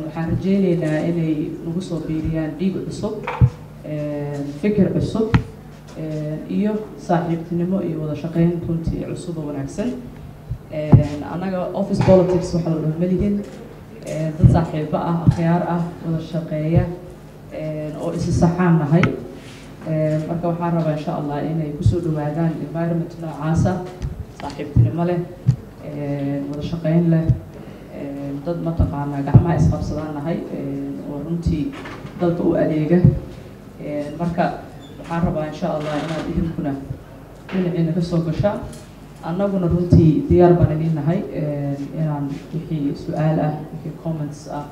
waxaan rajeyneynaa inay nagu soo biiriyaan dhiig cusub fikir cusub iyo saaxiibtinimo iyo wada shaqeyn runtii cusub oo wanaagsan annaga office politics waxaa la dhahmalihin dad saaxiibo ah akhyaar ah wada shaqeeya oo isi saxaan nahay marka waxaan rabaa insha allah inay kusoo dhawaadaan environment noocaasa saaxiibtinimo leh wada shaqeyn leh dad mataqaanaa gacmaha isqabsadaan nahay oo runtii dalka u adeega marka waxaan rabaa insha allah inaad idinkuna dhinaciina kasoo gashaan annaguna runtii diyaar baan idin nahay inaan wixii su-aal ah wixii comments ah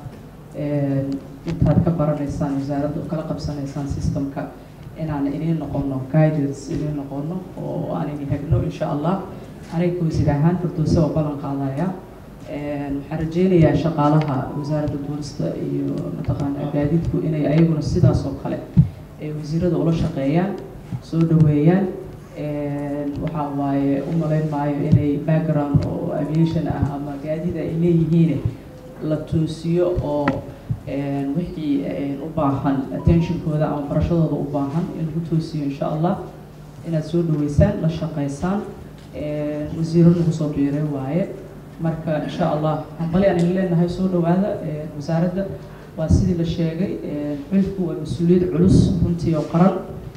intaad ka baranaysaan wasaaradda kala qabsanaysaan systemka inaan idin noqono guidance idin noqono oo aan idin hegno insha allah aniga wasiir ahaan fardoose oo ballan qaadaya waxaan rajeynayaa shaqaalaha wasaaradda duulista iyo mataqaanaa gaadiidku inay ayaguna sidaas oo kale ay wasiirada ula shaqeeyaan soo dhaweeyaan waxaa waaye u malayn maayo inay background oo aviation ah ama gaadida ay leeyihiin la toosiyo oo wixii u baahan attentionkooda ama barashadooda u baahan in lagu toosiyo insha allah inaad soo dhaweysaan la shaqeysaan wasiiro nagu soo biiray waaye marka insha allah hambali aan idin leenahay soo dhawaada wasaaradda waa sidii la sheegay xilku waa mas-uuliyad culus runtii oo qaran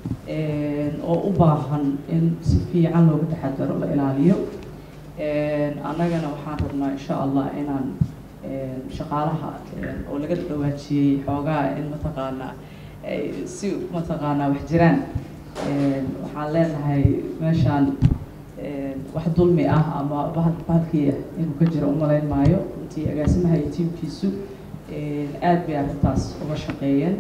oo u baahan in si fiican looga taxadaro la ilaaliyo annagana waxaan rabnaa insha allah inaan shaqaalaha oo laga dhawaajiyey xoogaa in mataqaanaa si mataqaanaa wax jiraan waxaan leenahay meeshaan wax dulmi ah ama bahal bahalkii inuu ka jiro umalayn maayo runtii agaasimaha iyo tiimkiisu aad bay arrintaas uga shaqeeyeen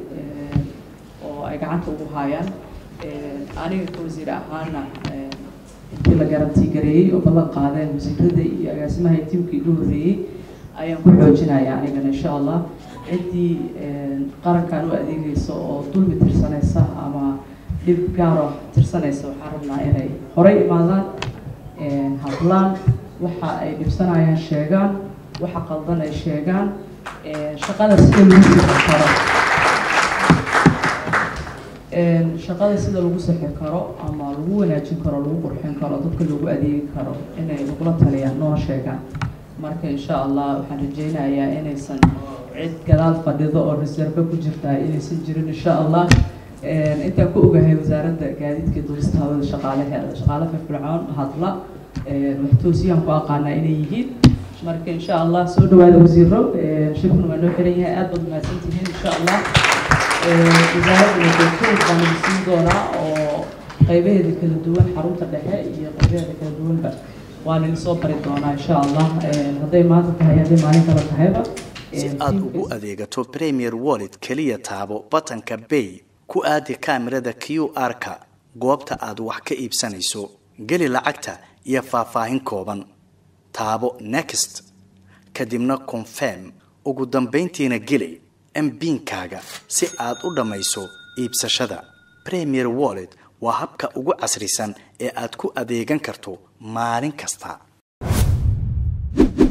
oo ay gacanta ugu haayaan aniga ka wasiir ahaana intii la garantii gareeyey oo ballan qaadeen wasiirada iyo agaasimaha iyo tiimkii igu horreeyey ayaan ku xoojinaya anigana insha allah ciddii qarankan u adeegeysa oo dulmi tirsanaysa ama dhib gaaro tirsanaysa waxaan rabnaa inay horay imaadaan hadlaan waxa ay dhibsanayaan sheegaan waxa qaldan ay sheegaan shaqada sida lagu sixi karo shaqada sida lagu sixi karo ama lagu wanaajin karo lagu qurxin karo dadka lagu adeegi karo inay lagula taliyaan noo sheegaan marka insha allah waxaan rajeynayaa inaysan cid gadaal fadhido oo reserve ku jirtaa inaysan jirin insha allah intaan ku ogahay wasaaradda gaadiidka duulista hawada shaqaalaheeda shaqaale firfircoon hadla wax toosiyaan ku aqaanaa inay yihiin marka insha allah soo dhawaada wasiiro shirkuna waa noo xiran yahay aad baad mahadsantihiin insha allah wasaaradda wadoogtooda baan idin siin doonaa oo qaybaheeda kala duwan xarunta dhexe iyo qaybaheeda kala duwanba waan idin soo bari doonaa insha allah hadday maanta tahay hadday maalin kale tahayba si aad ugu adeegato premier wallet keliya taabo batanka bay ku aadi kaamirada q r-ka goobta aad wax ka iibsanayso geli lacagta iyo faahfaahin kooban taabo next kadibna confirm ugu dambayntiina geli mbiinkaaga si aad u dhammayso iibsashada premier wallet waa habka ugu casrisan ee aad ku adeegan karto maalin kasta